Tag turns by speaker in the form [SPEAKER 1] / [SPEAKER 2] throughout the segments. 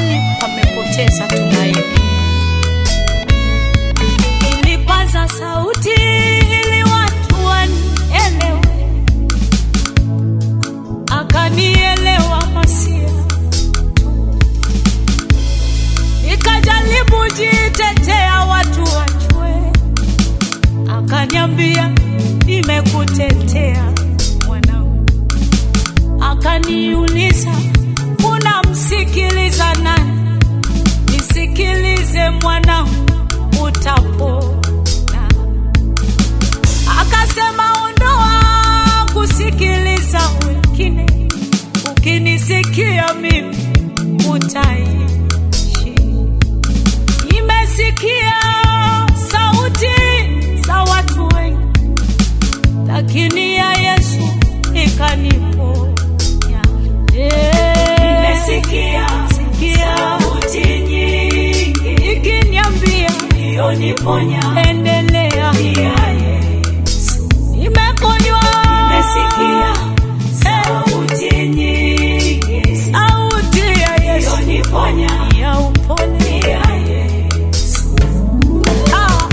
[SPEAKER 1] mahali pamepoteza tumaini. Nilipaza sauti ili watu wanielewe, akanielewa Masia. Nikajaribu jitetea watu wajue, akaniambia nimekutetea mwanangu. Akaniuliza unamsikiliza nani? Nisikilize mwanangu, utapona. Akasema ondoa kusikiliza wengine, ukinisikia mimi utaishi. Nimesikia sauti za watu wengi, lakini ya Yesu ikaniponya.
[SPEAKER 2] Nimesikia
[SPEAKER 1] Sikia
[SPEAKER 2] sauti nyingi
[SPEAKER 1] ikiniambia
[SPEAKER 2] iliyoniponya
[SPEAKER 1] endelea,
[SPEAKER 2] ya Yesu.
[SPEAKER 1] nimeponywa.
[SPEAKER 2] Nimesikia sauti nyingi
[SPEAKER 1] sauti ya Yesu
[SPEAKER 2] iliyoniponya
[SPEAKER 1] ya upole.
[SPEAKER 2] ya Yesu.
[SPEAKER 1] Ah.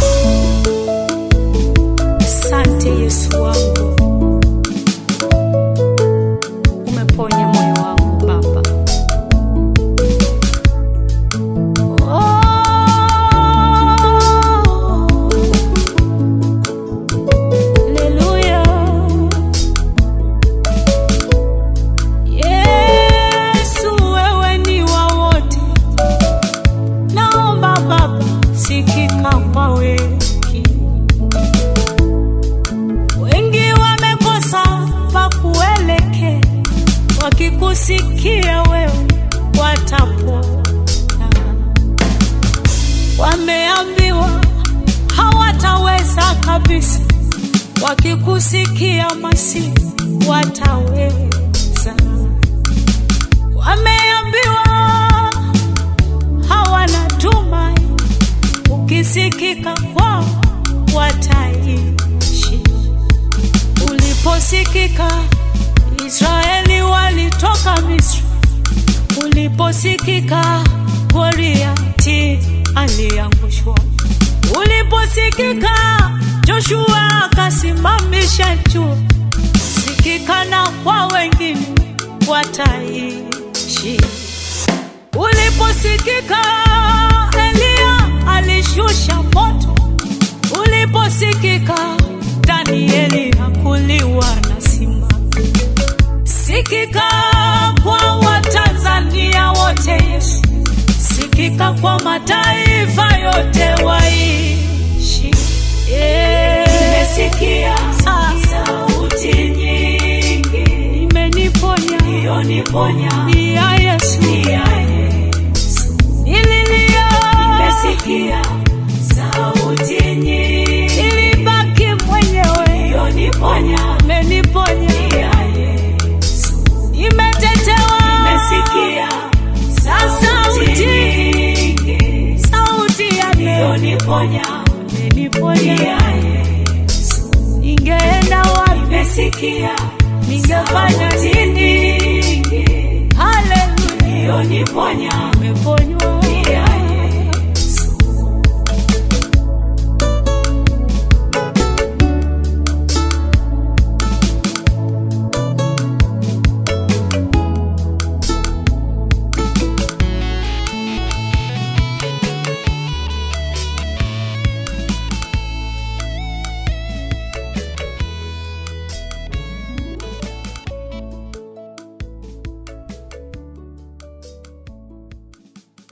[SPEAKER 1] Asante Yesu wangu, umeponya moyo wangu Baba. Oh. Haleluya. Yesu wewe ni wa wote, naomba Baba sikika kwa wengi. Wengi wamekosa pa kuelekea, wakikusikia wewe watapona. Wameambiwa hawataweza kabisa, wakikusikia Masihi wataweza. Wameambiwa hawana tumaini, ukisikika kwao wataishi. Uliposikika Israeli walitoka Misri, uliposikika Goliati aliangushwa, uliposikika Joshua akasimamisha jua, sikika na kwa wengine wataishi. Uliposikika Eliya alishusha moto, uliposikika Danieli hakuliwa na simba. Sikika kwa Watanzania wote Yesu, sikika kwa mataifa yote waishi. Yeah.
[SPEAKER 2] Nimesikia
[SPEAKER 1] Ah.
[SPEAKER 2] sauti nyingi
[SPEAKER 1] Imeniponya
[SPEAKER 2] iliyoniponya
[SPEAKER 1] ni ya Yesu,
[SPEAKER 2] ya Yesu.
[SPEAKER 1] nililia
[SPEAKER 2] Nimesikia sauti nyingi
[SPEAKER 1] ilibaki mwenyewe,
[SPEAKER 2] iliyoniponya
[SPEAKER 1] imeniponya
[SPEAKER 2] ya Yesu.
[SPEAKER 1] imetetewa
[SPEAKER 2] Nimesikia sauti
[SPEAKER 1] Sauti.
[SPEAKER 2] nyingi
[SPEAKER 1] sauti ya neno
[SPEAKER 2] iliyoniponya
[SPEAKER 1] imeniponya.
[SPEAKER 2] ya Yesu.
[SPEAKER 1] Ningeenda wapi?
[SPEAKER 2] Nimesikia
[SPEAKER 1] Ningefanya
[SPEAKER 2] sauti
[SPEAKER 1] nini?
[SPEAKER 2] nyingi
[SPEAKER 1] Haleluya,
[SPEAKER 2] iliyoniponya
[SPEAKER 1] nimeponywa